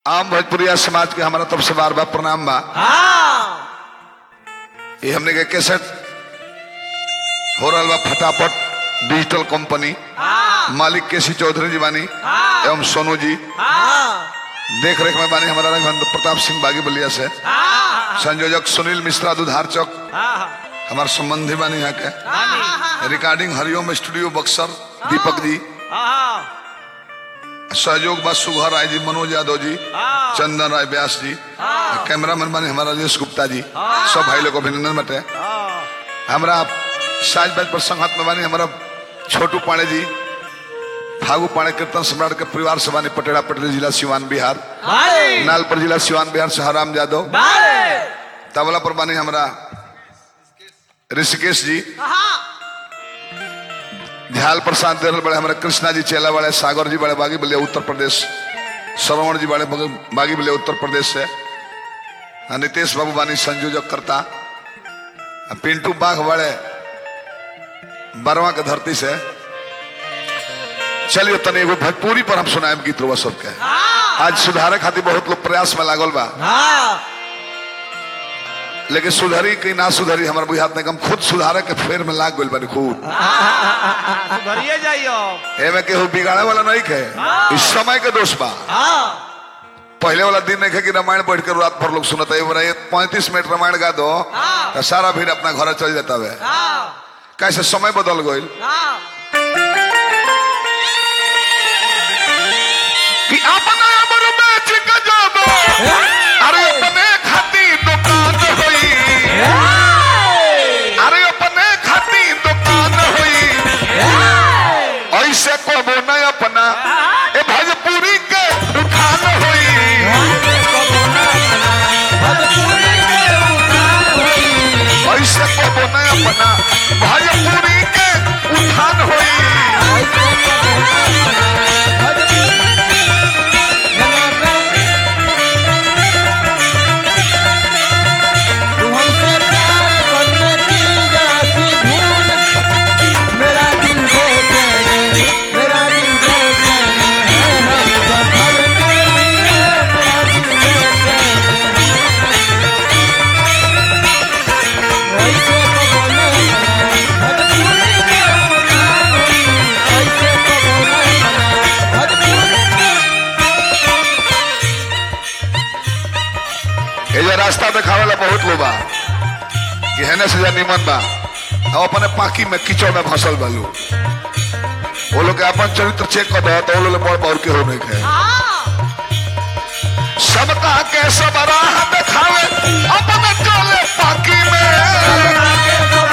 आम भोजपुरिया समाज के हमारा तरफ से बार बार प्रणाम बा हाँ ये हमने के कैसेट हो रहा बा फटाफट डिजिटल कंपनी हाँ मालिक केसी चौधरी जी बानी हाँ। एवं सोनू जी हाँ देख रेख में बानी हमारा रघुवंत प्रताप सिंह बागी बलिया से हाँ संयोजक सुनील मिश्रा दुधार चौक हाँ हमारे संबंधी बानी यहाँ के रिकॉर्डिंग हरिओम स्टूडियो बक्सर दीपक जी हाँ सहयोग बा सुघर राय जी मनोज यादव जी हाँ। चंदन राय व्यास जी हाँ। कैमरामैन बानी हमारा राजेश गुप्ता जी हाँ। सब भाई लोग को अभिनंदन बटे हाँ हमरा साज बाज पर संगत में बानी हमारा छोटू पाणे जी फागू पाणे कीर्तन सम्राट के परिवार से बानी पटेड़ा पटेल जिला सिवान बिहार बारे नालपर जिला सिवान बिहार से हराम यादव बारे तबला पर बानी हमारा ऋषिकेश जी हाँ ध्याल प्रसाद देरल बड़े हमारे कृष्णा जी चेला बड़े सागर जी बड़े बागी बलिया उत्तर प्रदेश श्रवण जी बड़े बग- बागी बलिया उत्तर प्रदेश से आ, नितेश बाबू बानी संयोजक करता आ, पिंटू बाघ बड़े बरवा के धरती से चलिए तनी एगो भोजपुरी पर हम सुनाएब गीत रुआ सबके आज सुधारे खातिर बहुत लोग प्रयास में लागल बा हाँ लेकिन सुधरी कि ना सुधरी हमारे बुझात नहीं हम खुद सुधारे के फेर में लाग गइल बानी खूब सुधरिए जाइयो एमे केहू बिगाड़े वाला नहीं खे इस समय के दोष बा हाँ पहले वाला दिन नहीं खे कि रामायण बैठ कर रात भर लोग सुनता है पैंतीस मिनट रामायण गा दो हाँ। तो सारा भीड़ अपना घर चल जाता है हाँ कैसे समय बदल गई हाँ कि अपना अमर बेच के जाबो अरे अपने खाती दुकान होई अरे अपने खाती दुकान होई ऐसे को न अपना ए भोजपुरी के उठान होई ऐसे को न अपना भोजपुरी के उठान होई ये जो रास्ता देखावे ला बहुत लोग बा कि हेने से जा निमन बा अब अपने पाकी में कीचड़ में फंसल बालू वो लोग के अपन चरित्र चेक कर दो तो वो लोग बड़ बड़ के हो नहीं खे सबका के सब राह देखावे अपने चले पाकी में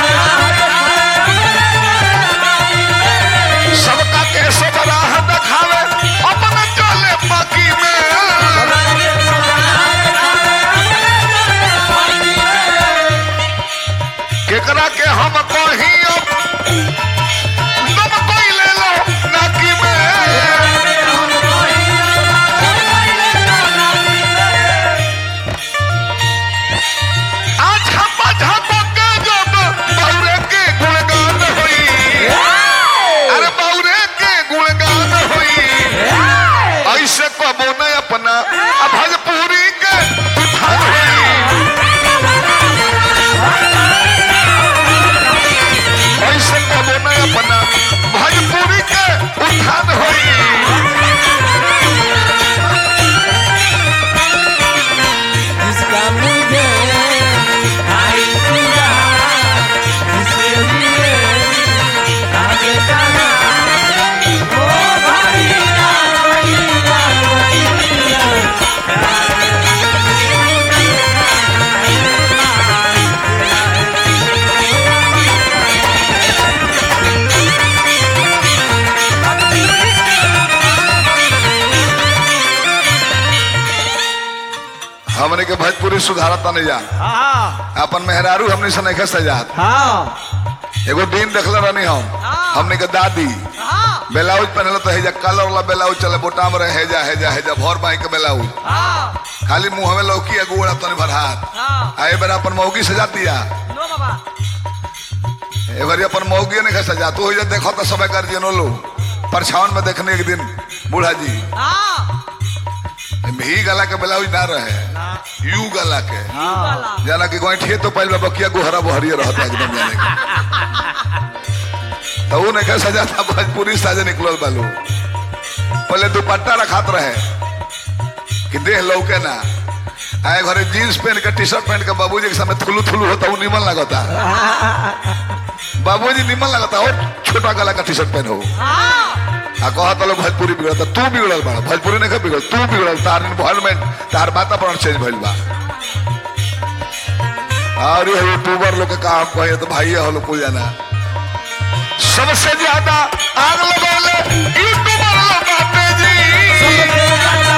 सबका के सब राह देखावे अपने चले पाकी में केकरा के हम कही अब तुम कोई ले लो नाकी में आज हम झप के जब बौरे के गुणगान होई अरे बौरे के गुणगान होई ऐसे कबो न अपना आ भोजपुरी के उठान होई ऐसे कबो न अपना भोजपुरी के उठान होई जिसका मुझे आई पूरा जिसके लिए आगे जाना ओ भैया भैया भैया हमने के भोजपुरी सुधारता नहीं जा हाँ अपन मेहरारू हमने से नहीं सजात हाँ एगो दिन देखले रहनी हम हमने के दादी हाँ ब्लाउज पहनल तो हेजा कलर वाला ब्लाउज चले बोटाम रहे हेजा हेजा हेजा भर बाई के ब्लाउज हाँ खाली मुंह में लौकी गुड़ा तनी भर हाथ हाँ आए बेरा अपन मौगी सजाती है नो बाबा एवरी अपन मौगी नहीं सजा तू हो देखो तो सब कर लो परछावन में देखने एक दिन बूढ़ा जी हाँ ही गला के ब्लाउज ना रहे ना यू गला के वाला जाना कि गोइठिए तो पहले बकिया गुहरा बहरिए रहता एकदम जाने के तो वो नहीं कह सजा था भोजपुरी साजे निकलल बालू पहले दुपट्टा रखात रहे कि देह लौके ना आए घरे जीन्स पहन के टी शर्ट पहन के बाबूजी के सामने थुलू थुलू होता वो निमन लगता बाबूजी निमन लगता और छोटा गला का टी शर्ट पहन हो हाँ आ कहत लोग भोजपुरी बिगड़ता तू बिगड़ल बड़ा भोजपुरी नहीं बिगड़ तू बिगड़ल तार इन्वायरमेंट तार वातावरण चेंज भइल बा और ये यूट्यूबर लोग के काम कहे तो भाई हो लोग कुल जाना सबसे ज्यादा आग लगौले यूट्यूबर लोग बाटे जी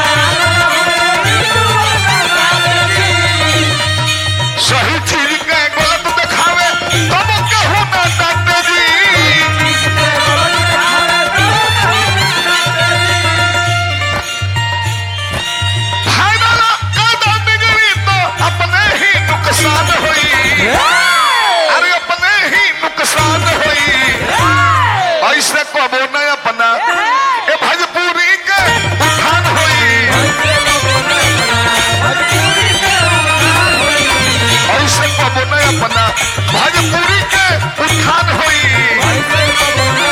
सही चीज के गलत दिखावे तब कहू ना डाटे जी फाइनल कायदा बिगड़ी तो अपने ही नुकसान हुई अरे अपने ही नुकसान हुई ऐसे कबो न अपना ए भजपुरी के उठान हुई ऐसे कबो न अपना भजपुरी के उठान हुई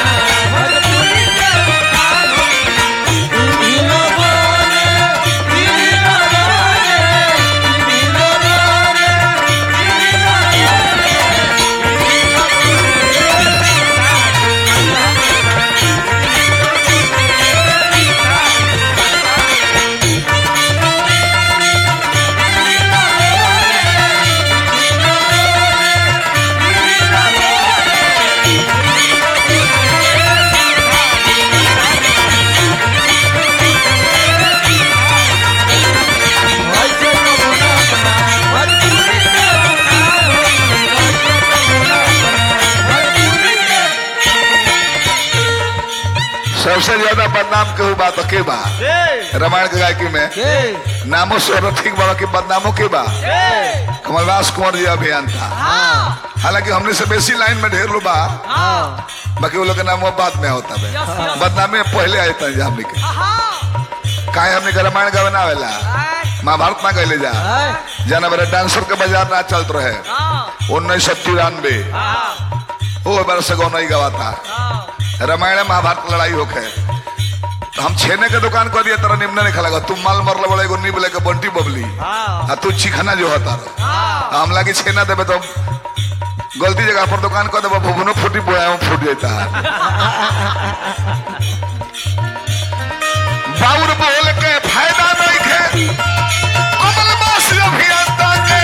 सबसे ज्यादा बदनाम केहू बात के बा रामायण के गायकी में नामो स्वर ठीक बाबा के बदनामो के बा कमलदास कुंवर जी अभियंता हालांकि हमने से बेसी लाइन में ढेर लो बा बाकी वो लोग के नाम बाद में होता है यस, यस। बदनामी में पहले आए थे हमने के काहे हमने के रामायण गावे ना आवेला महाभारत ना गए जा जाना मेरे डांसर के बाजार ना चलत रहे उन्नीस सौ तिरानवे ओ बार से गौ नहीं गवाता रामायण महाभारत लड़ाई होके तो हम छेने के दुकान कर दिया तरह निम्न नहीं खला तुम माल मरल बड़े एगो नीब लेके बंटी बबली आ तू चिखना जो होता रहो हम लागे छेना देवे तो गलती जगह पर दुकान कर देबो भुवनो फूटी बोया में फूट जाता है बाउर बोल के फायदा नहीं है कमल बास अभियंता के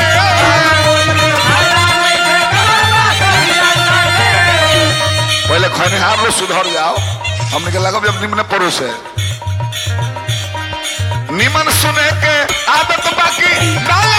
पहले खनिहार लोग सुधर जाओ हमने के लगा जब निम्न पड़ोस है निमन सुने के आदत बाकी डाल